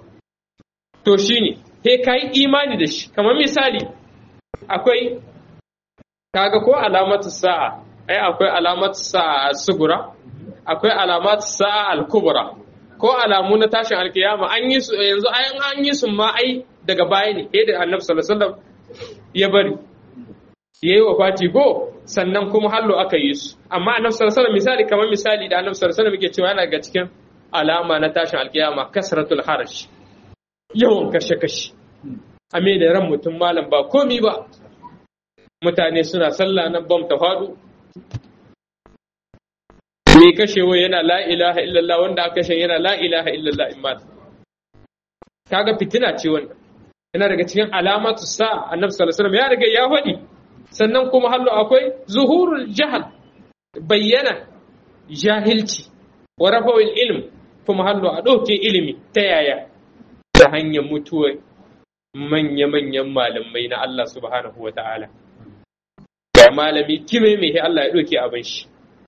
to shine sai ka yi imani da shi kamar misali akwai kaga ko alamatu sa'a ai akwai alamatu sa'a sugura akwai alamatu sa'a al-kubra ko alamu na tashin alkiyama an yi su yanzu an yi su ma ai daga baya ne eh da annabi sallallahu alaihi wasallam ya bari yayi wafati go sannan kuma hallo aka yi su amma annabi sallallahu alaihi misali kamar misali da annabi sallallahu alaihi yake cewa yana ga cikin alama na tashin alkiyama kasratul harash yawan kashe kashe a me da ran mutum malam ba komi ba mutane suna sallah nan bam ta faɗo me kashewa yana la ilaha illallah wanda aka kashe yana la ilaha illallah in mata kaga fitina ce wannan yana daga cikin alamatu sa annabi sallallahu alaihi wasallam ya riga ya faɗi sannan kuma hallo akwai zuhurul jahal bayyana jahilci wa rafa'il ilm kuma hallo a ɗauke ilimi ta yaya ta hanyar mutuwar manya-manyan malamai na Allah subhanahu wa ta'ala ga malami kime mai Allah ya ɗauke abin shi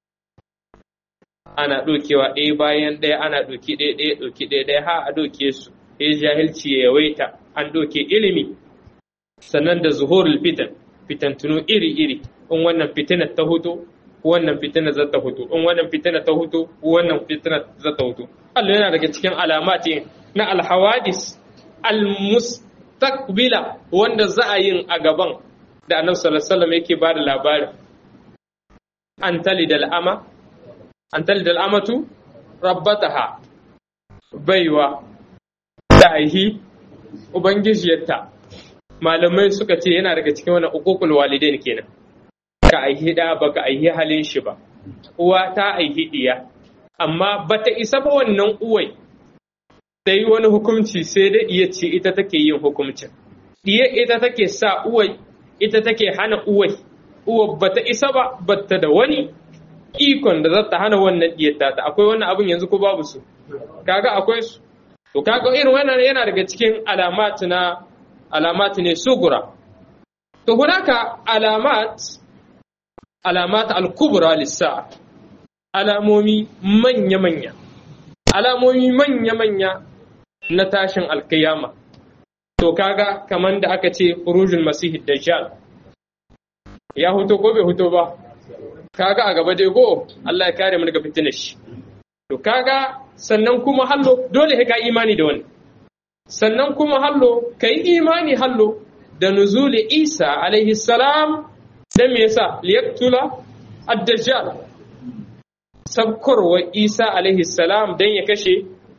ana ɗaukewa ɗaya bayan ɗaya ana ɗauki ɗaya ɗaya ɗauki ɗaya ɗaya ha a ɗauke su ya jahilci ya yawaita an ɗauke ilimi sannan da zuhurul fitan fitantunu iri-iri in wannan fitinar ta hutu wannan fitinar za ta hutu in wannan fitinar ta hutu wannan fitinar za ta hutu Allah yana daga cikin alamati na alhawadis almustaqbila wanda za a yin a gaban da annabi sallallahu alaihi wasallam yake ba da labarin an tali da al'ama an talida al'amatu rabbataha baiwa da aihi ubangijiyarta malamai suka ce yana daga cikin wani uququl walidain kenan ka aihi da baka aihi halin shi ba uwa ta aihi diya amma bata isa ba wannan uwai ta yi wani hukunci sai dai iya ce ita take yin hukuncin diya ita take sa uwai ita take hana uwai uwa bata isa ba bata da wani ikon da za ta hana wannan diyar ta akwai wannan abin yanzu ko babu su kaga akwai su to kaga irin wannan yana daga cikin alamat na alamat ne sugura to hunaka alamat alamat al-kubra lissa alamomi manya manya alamomi manya manya na tashin alkiyama to kaga kaman da aka ce khurujul masih dajjal ya huto ko bai huto ba kaga a gaba dai go Allah ya kare mu daga fitinar shi to kaga sannan kuma hallo dole ka imani da wani sannan kuma hallo ka yi imani hallo da nuzuli isa alaihi salam dan me yasa liyaktula ad-dajjal sabkarwa isa alaihi salam dan ya kashe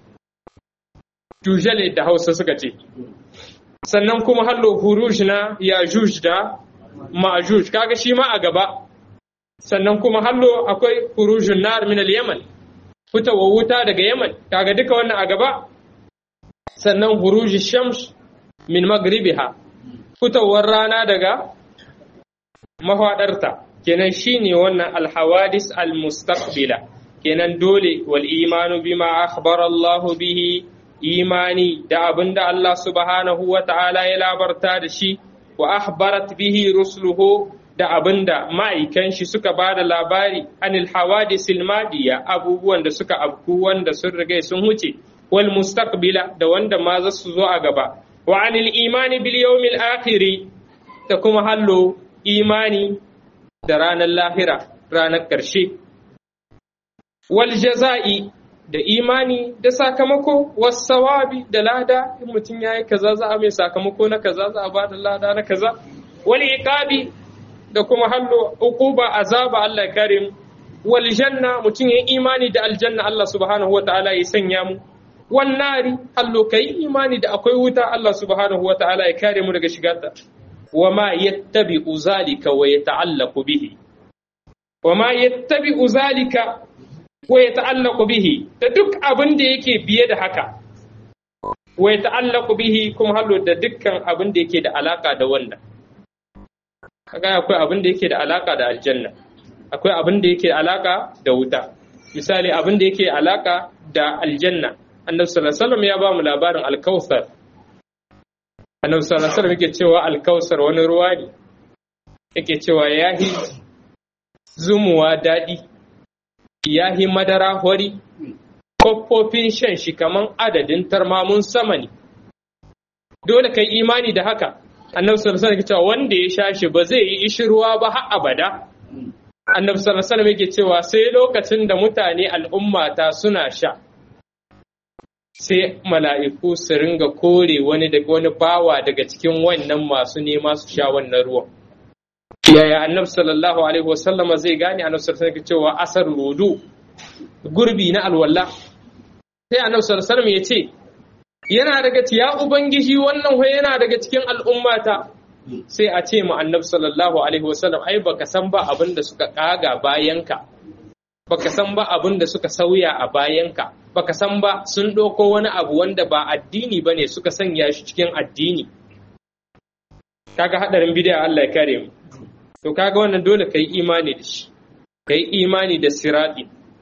jujale da hausa suka ce sannan kuma hallo huruj na yajuj da ma'juj kaga shi ma a gaba sannan kuma hallo akwai hurujun nar min al-yaman fitawa wuta daga Yaman kaga duka wannan a gaba sannan huruji shams min magribiha fitowar rana daga mafadarta kenan shine wannan alhawadis almustaqbila kenan dole wal imanu bima akhbara Allah bihi imani da abinda Allah subhanahu wa ta'ala ya labarta da shi wa akhbarat bihi rusuluhu da abinda ma'aikan shi suka ba da labari anil hawadisil madiya abubuwan da suka afku wanda sun riga sun huce wal mustaqbila da wanda ma za su zo a gaba wa anil imani bil yawmil akhiri da kuma hallo imani da ranar lahira ranar ƙarshe wal jaza'i da imani da sakamako wasawabi da lada in mutum yayi kaza za a mai sakamako na kaza za a ba da lada na kaza wal iqabi da kuma hallo uquba azaba Allah ya kare mu wal janna mutum ya imani da aljanna Allah subhanahu wa ta'ala ya sanya mu wan nari hallo kai imani da akwai wuta Allah subhanahu wa ta'ala ya kare mu daga shigarta wa ma yattabi'u zalika wa yata'allaqu bihi wa ma yattabi'u zalika wa yata'allaqu bihi da duk abin da yake biye da haka wa yata'allaqu bihi kuma hallo da dukkan abin da yake da alaka da wannan kaga akwai abin da yake da alaka da aljanna akwai abin da yake alaka da wuta misali abin da yake alaka da aljanna annabi sallallahu alaihi wasallam ya ba mu labarin alkausar annabi sallallahu alaihi wasallam yake cewa alkausar wani ruwa ne yake cewa yahi zumuwa daɗi yahi madara hori koffofin shan shi kaman adadin tarmamun sama ne dole kai imani da haka annabi sallallahu alaihi cewa wanda ya sha shi ba zai yi ishirwa ba har abada annabi sallallahu alaihi yake cewa sai lokacin da mutane al'ummata suna sha sai mala'iku su ringa kore wani daga wani bawa daga cikin wannan masu nema su sha wannan ruwan yaya annabi sallallahu alaihi wasallama zai gane annabi sallallahu alaihi cewa asar rudu gurbi na alwala sai annabi sallallahu alaihi ya ce yana daga ya ubangiji wannan wai yana daga cikin al'ummata sai a ce mu annabi sallallahu alaihi wasallam ai baka san ba abin da suka kaga bayanka baka san ba abin da suka sauya a bayanka baka san ba sun ɗauko wani abu wanda ba addini bane suka sanya shi cikin addini kaga hadarin bid'a Allah ya kare mu to kaga wannan dole kai imani da shi kai imani da sirati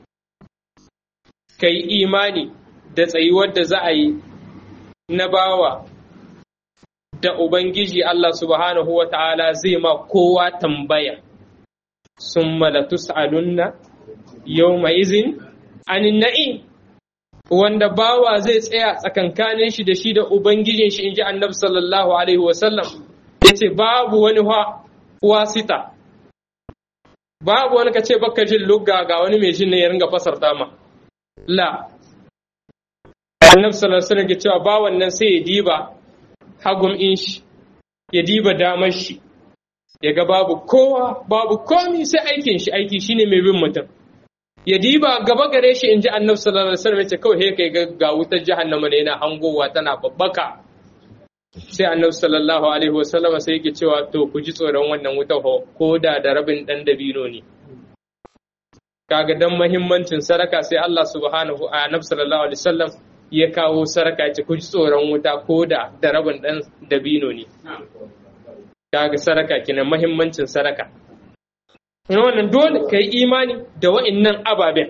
kai imani da tsayuwar da za a yi na bawa da Ubangiji Allah subhanahu wa ta'ala zai ma kowa tambaya, sun malatu sa'alunna yau mai izin anin na'i, wanda bawa zai tsaya tsakankanin shi da shi da Ubangijin shi in ji annabi sallallahu Alaihi wasallam, ya ce babu wani wasita, babu wani ka ce baka jin lugga ga wani mai jin ne ya ringa fasarta ma. La, annabi sallallahu alaihi wasallam ke cewa ba wannan sai ya diba hagum in shi ya diba damar shi ya ga babu kowa babu komi sai aikin shi aiki shine mai bin mutum ya diba gaba gare shi in ji annabi sallallahu alaihi wasallam ce kawai kai ga wutar jahannama ne yana hangowa tana babbaka sai annabi sallallahu alaihi wasallam sai yake cewa to ku ji tsoron wannan wutar ko da da rabin dan dabino ne kaga dan muhimmancin saraka sai Allah subhanahu a annabi sallallahu alaihi wasallam ya kawo saraka ce ku ji tsoron wuta ko da da rabin dan dabino ne kaga saraka kenan muhimmancin saraka wannan dole ka yi imani da wa'innan ababen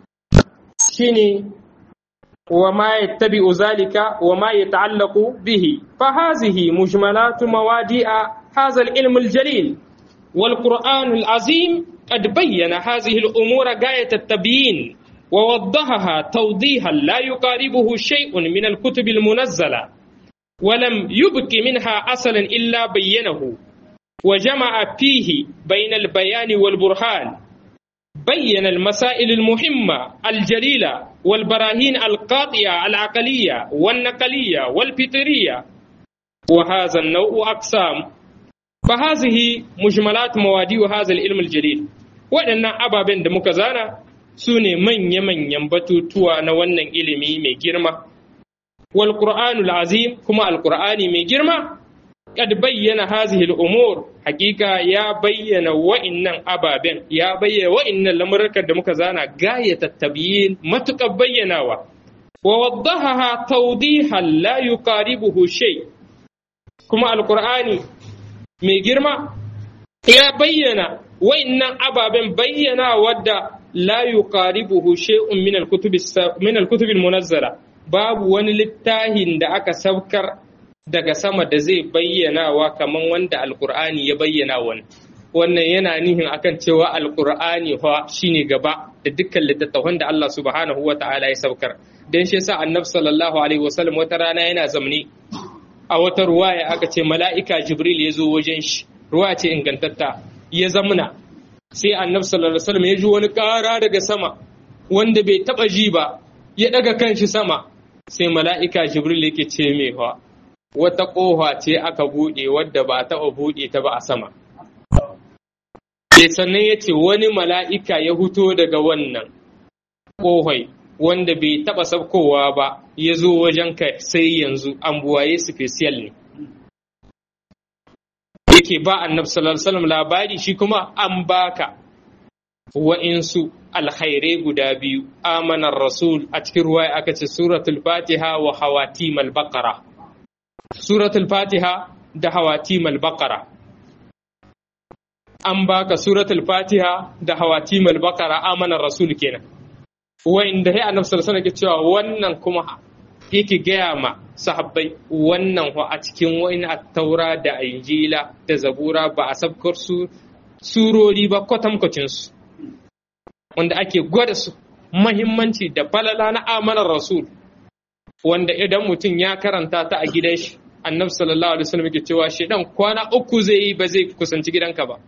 shine wa ma yattabi'u zalika wa ma yata'allaqu bihi fa hazihi mujmalatu mawadi'a hadha al-ilm al-jalil wal Qur'an al-azim qad bayyana hadhihi al-umur gayat at-tabyin wa waddahaha tawdihan la yuqaribuhu shay'un min al-kutub al-munazzala ولم يبق منها أصلا إلا بينه وجمع فيه بين البيان والبرهان بين المسائل المهمة الجليلة والبراهين القاطعة العقلية والنقلية والفطرية وهذا النوع أقسام فهذه مجملات موادي هذا العلم الجليل وأن أبا بن دمكزانا سوني من يمن ينبتو توا نوانا إلمي مي جرمة والقرآن العظيم كما القرآن مي جرمة قد بين هذه الأمور حقيقة يا بين وإن أبابين يا بين وإن لمركة دمك زانا غاية التبيين ما تقبيناوا ووضحها توضيحا لا يقاربه شيء كما القرآن mai girma ya bayyana wa'innan ababen bayyana wadda la yuqaribuhu shay'un min al-kutub min al-kutub al-munazzala babu wani littafin da aka saukar daga sama da zai bayyanawa kamar wanda alkur'ani ya bayyana wani wannan yana nihin akan cewa alkur'ani fa shine gaba da dukkan littattafan da Allah subhanahu wa ta'ala ya saukar dan shi yasa annabi sallallahu alaihi wasallam wata rana yana zamni a wata ruwaya aka ce mala'ika jibril ya zo wajen shi ruwaya ce ingantatta ya zamna sai annabi sallallahu alaihi wasallam ya ji wani ƙara daga sama wanda bai taba ji ba ya daga kanshi sama sai mala'ika jibril yake ce mai fa wata ƙofa ce aka buɗe wadda ba a taɓa buɗe ta ba a sama. Sai sannan ya ce wani mala'ika ya huto daga wannan ƙofai wanda bai taɓa sabkowa ba ya zo wajen ka sai yanzu an buwaye special ne. Yake ba annab sallallahu labari shi kuma an baka wa'insu alkhairai guda biyu amanar rasul a cikin ruwa aka ce suratul fatiha wa hawatim al-baqara suratul fatiha da hawatim al-baqara an baka suratul fatiha da hawatim al-baqara amanar rasul kenan wa'inda ya annabi sallallahu alaihi cewa wannan kuma yake gaya ma sahabbai wannan a cikin wa'in at-taura da injila da zabura ba a sabkar su surori ba kwatankwacin su wanda ake gwada su mahimmanci da falala na amanar rasul wanda idan mutum ya karanta ta a gidan shi annabi sallallahu alaihi wasallam yake cewa shedan kwana uku zai yi ba zai kusanci gidanka ba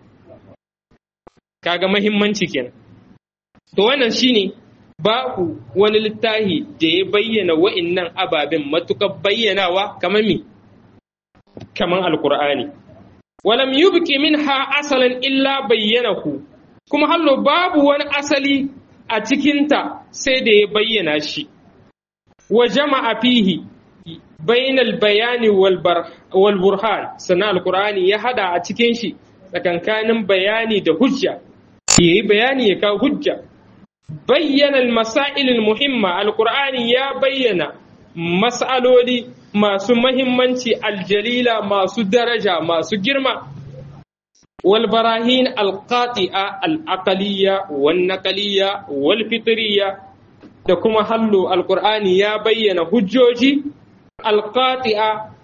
kaga mahimmanci kenan to wannan shine babu wani littafi da ya bayyana wa'innan ababen matukar bayyanawa kamar mi kamar alqur'ani walam yubqi minha asalan illa bayyanahu kuma hallo babu wani asali a cikinta sai da ya bayyana shi wa jama'a fihi bainal bayani wal burhan sannan alkur'ani ya hada a cikin shi tsakankanin bayani da hujja yayi bayani ya kawo hujja bayyana masail muhimma alkur'ani ya bayyana mas'aloli masu mahimmanci aljalila masu daraja masu girma والبراهين القاطئة العقلية والنقلية والفطرية da kuma hallo alkur'ani ya bayyana hujjoji alƙati'a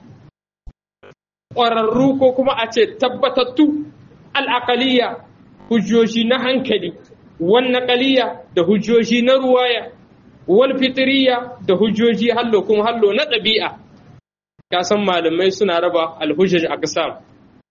ƙwararru ko kuma a ce tabbatattu al'aƙaliya hujjoji na hankali wannaƙaliya da hujjoji na ruwaya wal fitiriya da hujjoji hallo kuma hallo na ɗabi'a ka san malamai suna raba alhujjaj a ƙasa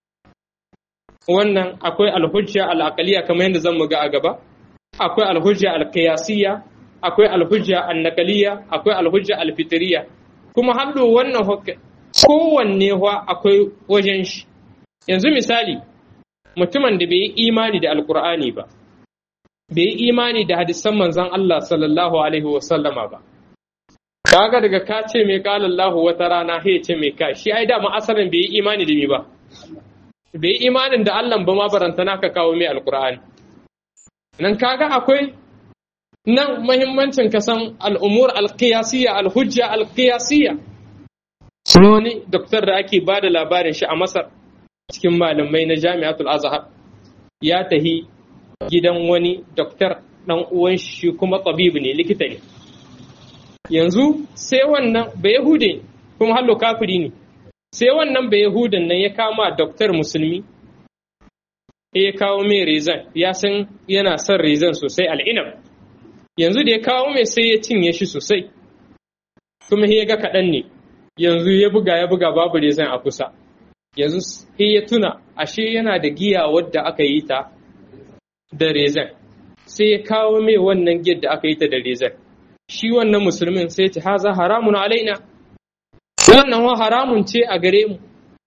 wannan akwai alhujja al'aqaliya kamar yadda zan ga a gaba akwai alhujja alqiyasiyya akwai alhujja annaqaliya akwai alhujja alfitriya kuma hallo wannan kowanne wa akwai wajen shi yanzu misali mutumin da bai yi imani da alqur'ani ba bai yi imani da hadisan manzon Allah sallallahu alaihi wa sallama ba kaga daga ka ce mai kala Allah wata rana he ce mai ka shi ai dama asalin bai yi imani da ni ba bai yi imanin da Allah ba ma barantana ka kawo mai alqur'ani nan kaga akwai nan muhimmancin ka san al'umur al-qiyasiyya al-hujja al-qiyasiyya wani doktor da ake ba da labarin shi a Masar cikin malamai na Jami'atul Azhar ya tahi gidan wani doktor dan uwan shi kuma tabibi ne likita ne yanzu sai wannan ba yahude kuma hallo kafiri ne sai wannan ba yahudan nan ya kama doktor musulmi ya kawo mai rezan ya san yana son rezan sosai al'inam yanzu da ya kawo mai sai ya cinye shi sosai kuma ya ga kaɗan ne yanzu ya buga ya buga babu rezan a kusa yanzu sai ya tuna ashe yana da giya wadda aka yi ta da rezan sai ya kawo mai wannan giyar da aka yi ta da rezan shi wannan musulmin sai ce haza haramun alaina wannan wa haramun ce a gare mu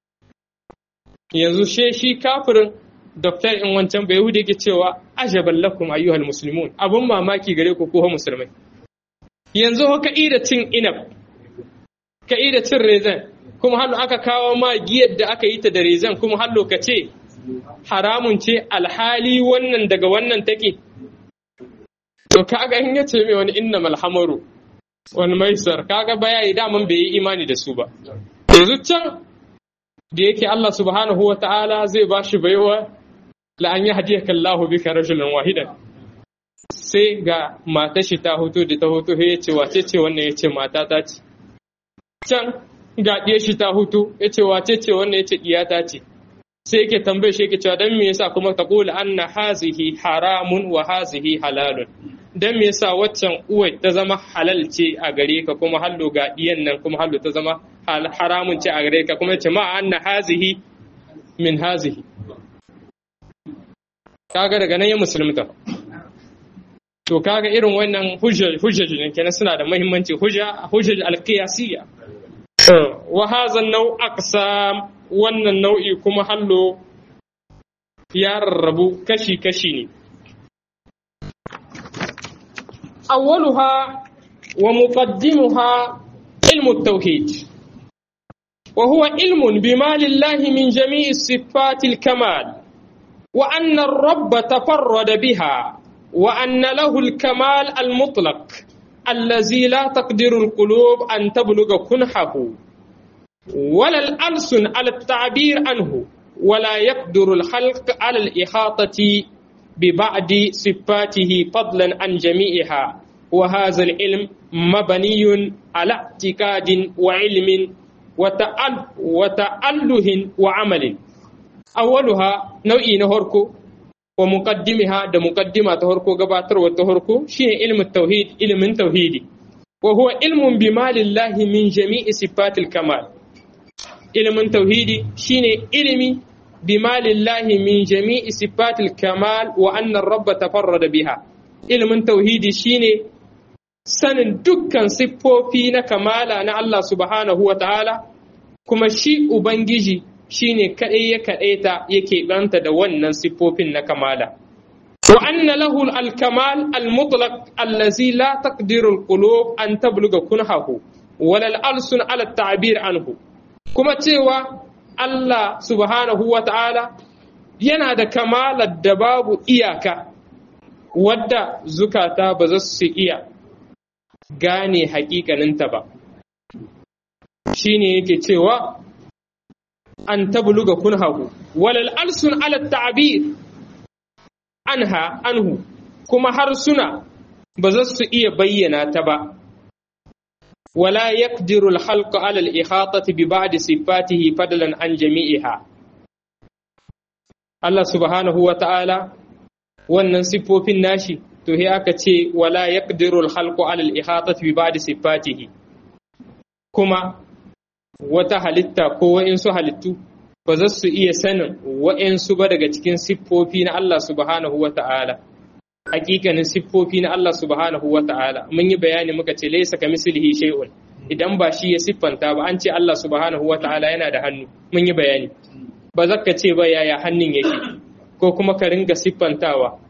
yanzu she shi kafirin doktor in wancan bai hude ke cewa ajaban lakum ayyuhal muslimun abun mamaki gare ku ko musulmai yanzu ka ida cin inab ka ida cin rezan kuma hallo aka kawo ma giyar da aka yi ta da rezan kuma hallo ka ce haramun ce alhali wannan daga wannan take to kaga in yace mai wani inna malhamaru wani maisar kaga baya yi daman bai yi imani da su ba yanzu can da yake Allah subhanahu wa ta'ala zai ba shi baiwa la an yi hadiyaka Allahu bika rajulan wahidan sai ga mata shi ta hoto da ta hoto ya ce wace ce wannan ya ce mata ta ce can ga ɗiye shi ta hoto ya ce wace ce wannan ya ce ɗiyata ce sai yake tambaye shi yake cewa dan me yasa kuma ta kula anna hazihi haramun wa hazihi halalun dan me yasa waccan uwai ta zama halal ce a gare ka kuma hallo ga diyan nan kuma hallo ta zama haramun ce a gare ka kuma ce ma anna hazihi min hazihi kaga daga nan ya musulunta to kaga irin wannan hujjaj ne kenan suna da muhimmanci hujja hujjaj alqiyasiyya wa hadha an-naw aqsam wannan nau'i kuma hallo ya rarrabu kashi-kashi ne. Awwaluha wa muqaddimuha ilmu tauhid wa huwa ilmun bima lillahi min jami'i sifatil kamal wa anna ar-rabb tafarrada biha wa anna lahu al-kamal al-mutlaq allazi la taqdiru al-qulub an tablugha kunhahu ولا الألسن على التعبير عنه ولا يقدر الخلق على الإحاطة ببعض صفاته فضلا عن جميعها وهذا العلم مبني على اعتقاد وعلم وتأل وتأله وعمل أولها نوعي نهركو ومقدمها ده مقدمة تهركو قباتر وتهركو شيء علم التوحيد علم التوحيد وهو علم بما لله من جميع صفات الكمال ilimin tauhidi shine ilimi bima lillahi min jami'i sifatil kamal wa annar rabba tafarrada biha ilimin tauhidi shine sanin dukkan siffofi na kamala na Allah subhanahu wa ta'ala kuma shi ubangiji shine kadai ya kadaita yake banta da wannan siffofin na kamala wa anna lahu al-kamal al-mutlaq allazi la taqdiru al-qulub an tabluga kunhahu wala al-alsun ala at-ta'bir anhu kuma cewa Allah subhanahu wa ta'ala yana da kamalar da babu iyaka wadda zukata ba za su iya gane hakikaninta ba shi ne yake cewa an tabluga kunhahu walal alsun ala ta'bir anha anhu kuma harsuna ba za su iya bayyana ta ba ولا يقدر الخلق على الإحاطة ببعض صفاته فضلا عن جميعها Allah subhanahu wa ta'ala wannan siffofin nashi to he aka ce wala yaqdiru al-khalqu ala al-ihatati bi ba'di sifatihi kuma wata halitta ko wa'insu halittu ba za su iya sanin wa'insu ba daga cikin siffofi na Allah subhanahu wa ta'ala hakikanin siffofi na Allah subhanahu wa ta'ala mun yi bayani muka ce laisa ka mislihi shay'un idan ba shi ya siffanta ba an ce Allah subhanahu wa ta'ala yana da hannu mun yi bayani ba za ka ce ba yaya hannun yake ko kuma ka ringa siffantawa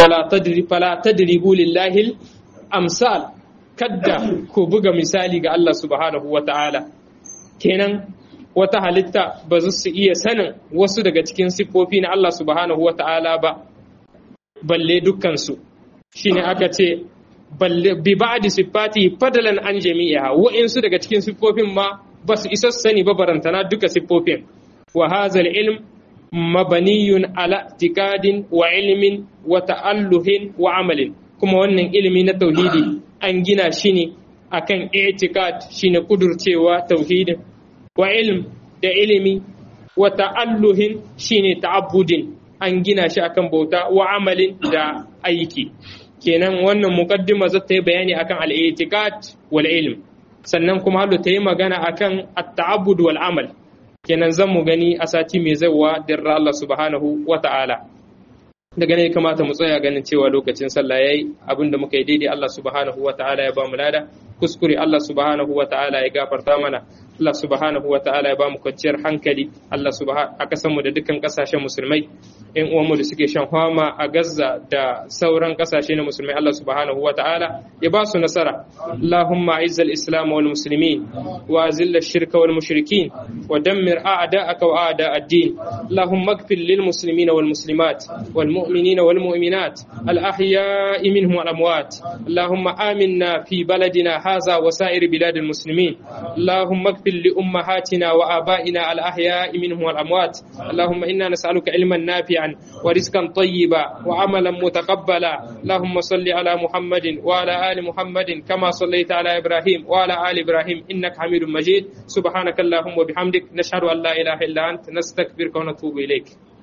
fala tadri fala tadribu lillahi amsal kadda ku buga misali ga Allah subhanahu wata'ala kenan wata halitta ba su iya sanin wasu daga cikin siffofi na Allah subhanahu wata'ala ba balle dukkansu shine aka ce balle bi ba'di siffati fadalan an jami'a wa'insu daga cikin siffofin ma ba su isa sani ba barantana duka siffofin wa hadha ilm mabaniyun ala tikadin wa ilmin wa ta'alluhin wa amalin kuma wannan ilimi na tauhidi an gina shi ne akan i'tikad shine kudurcewa tauhidin wa ilm da ilimi wa ta'alluhin shine ta'abbudin an gina shi akan bauta wa amalin da aiki kenan wannan muqaddima za ta yi bayani akan al-i'tikad wal ilm sannan kuma halu ta yi magana akan at-ta'abbud wal amal kenan zan mu gani a sati mai zauwa dirra Allah subhanahu wa ta'ala daga ne kamata mu tsaya ganin cewa lokacin sallah yayi abinda muka yi daidai Allah subhanahu wa ta'ala ya ba mu lada kuskure Allah subhanahu wa ta'ala ya gafarta mana Allah subhanahu wa ta'ala ya ba mu kwanciyar hankali Allah subhanahu a kasan mu da dukkan kasashen musulmai ƴan uwanmu da suke shan fama a Gaza da sauran kasashe na musulmai Allah subhanahu wa ta'ala ya ba su nasara Allahumma a'izz al-islam wal muslimin wa azil ash-shirka wal mushrikin wa dammir a'da'aka wa a'da' ad-din Allahumma ighfir lil muslimina wal muslimat wal mu'minina wal mu'minat al ahya'i minhum wal amwat Allahumma aminna fi baladina hadha wa sa'ir bilad al muslimin Allahumma ighfir li ummahatina wa aba'ina al ahya'i minhum wal amwat Allahumma inna nas'aluka ilman nafi'an wa rizqan tayyiba wa amalan mutaqabbala Allahumma salli ala Muhammadin wa ala ali Muhammadin kama sallaita ala Ibrahim wa ala ali Ibrahim innaka Hamidum Majid subhanaka Allahumma wa bihamdik nashhadu an la ilaha illa anta nastaghfiruka wa natubu ilayk